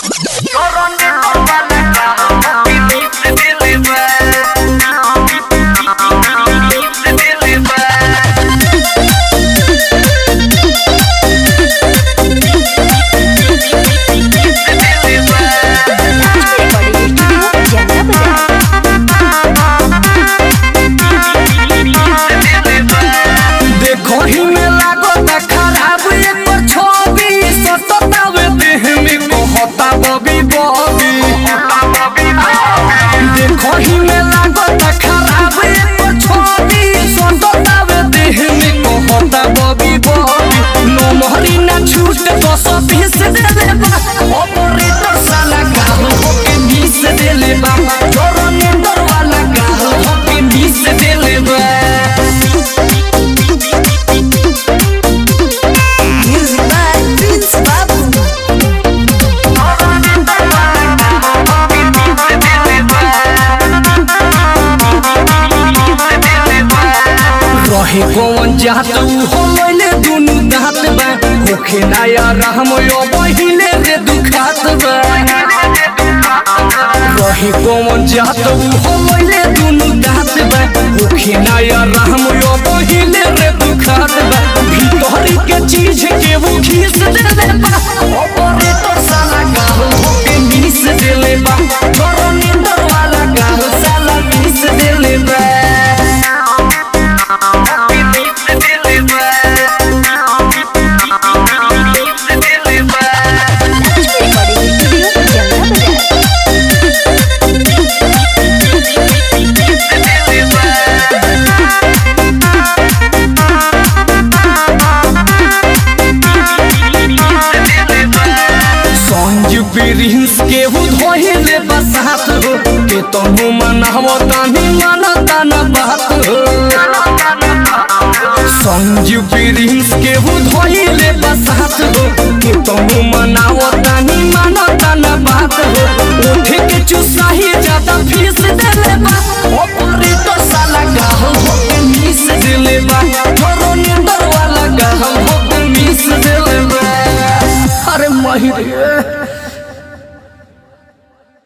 देखही में लागता खराब एकर छवि सततावे देह में कहता बबी बबी देखही में लागता खराब एकर छवि सततावे देह में कहता बबी बबी नमहरी ना छूट दस बीस देले बा ऑपरेटर साला गाल होके बीस देले बा जोरनेटर वाला गाल होके बीस देले बा Music by Prince Babu. रहे कौन जात उ हो लैले दुनु दांत बा होखे नया रहम यो बहिले रे दुखात बा रहे कौन जात उ हो लैले दुनु दांत बा होखे नया रहम यो बहिले रे दुखात बा भीतरी के चीज के वो खीस देले बा ऑपरेटर साला गाल होके मीस देले बा छोरो नींदर वाला गाल साला मीस देले बा Lakshmi Recording Studio, Jamna Bazaar. Sanju Prince के हु धोहिले बसात हो के तनु मनहव तानी मनता न बात हो संजू प्रिंस के हु धोहिले बसात हो के तनु मनाव तानी मनता न बात हो उठे के चुसाही ज्यादा फीस देले बा ऑपरेटर साला गाल हो के मिस देले बा छोरो नींदर वाला गाल हो के मिस देले बा अरे महिर